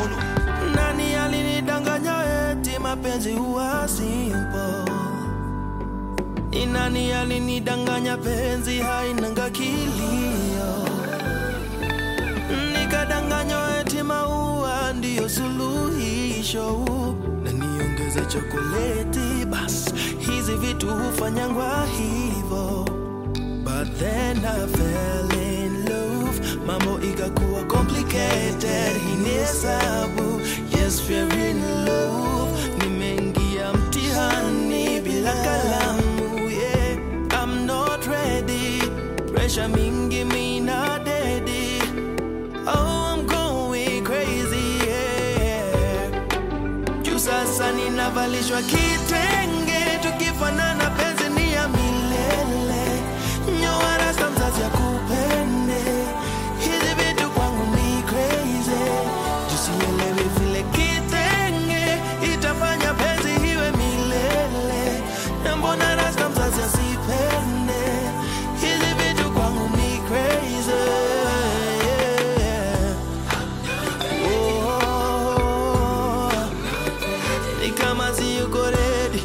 Olo. Nani alinidanganya eti mapenzi huwa simple? Ni nani alinidanganya penzi hainanga kilio? Nikadanganywa eti maua ndiyo suluhisho, na niongeze chokoleti, bas hizi vitu hufanyangwa hivo. But then I fell in love, mambo ikakuwa complicated. Hii ni hesabu, yes we're in love. Nimeingia mtihani bila kalamu, yeah. I'm not ready, pressure mingi mina dedi. Oh, I'm going crazy, yeah. Juu sasa ninavalishwa kitenge, tukifanana penzi ni ya milele. Nyoa rasta mzazi akupende, hizi vitu kwangu ni crazy. Juu sielewi vile kitenge itafanya penzi iwe milele, na mbona rasta mzazi asipende, hizi vitu kwangu ni crazy. Oh, ni kama siyuko ready.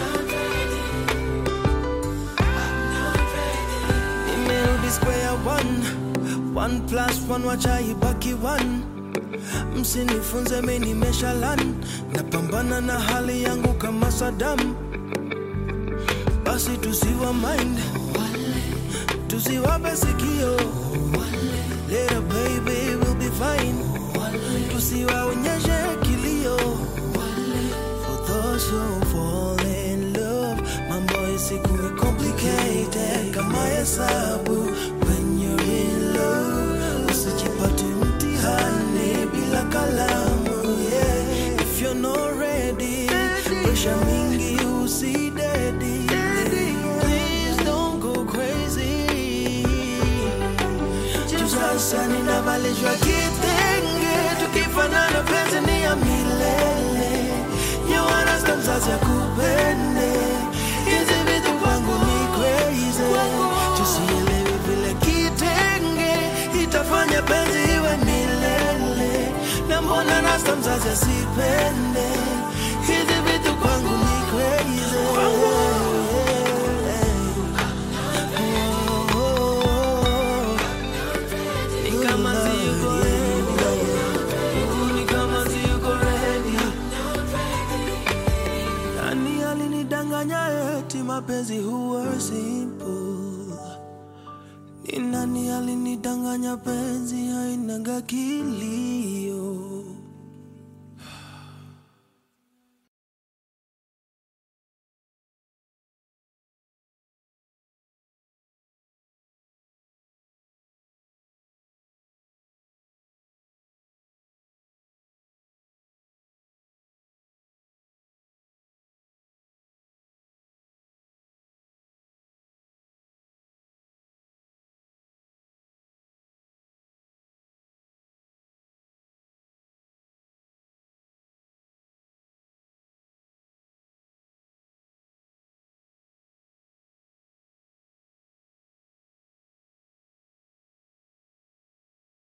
Nimerudi square one. One plus one wacha ibaki one. Msinifunze mi nimeshalan, napambana na hali yangu kama Saddam. Basi tusiwa mind, tusiwape sikio. Little baby will be fine. Tusiwaonyeshe kilio. For those who fall in love, mambo isikuwe complicated kama hesabu. When you're in love, usijipate mtihani bila kalamu. Yeah. If you're not ready, pressure mingi usidedi. Please don't go crazy. Juu sasa ninavalishwa kitenge, tukifanana penzi ni ya milele. Nyoa rasta mzazi akupende, hizi vitu kwangu ni crazy. Juu sielewi vile kitenge itafanya penzi iwe milele, na mbona rasta mzazi asipende, hizi vitu kwangu ni crazy. Oh. Ni kama siyuko ready. Ni kama siyuko ready. Nani alinidanganya eti mapenzi huwa simple? Ni nani alinidanganya penzi hainanga kilio?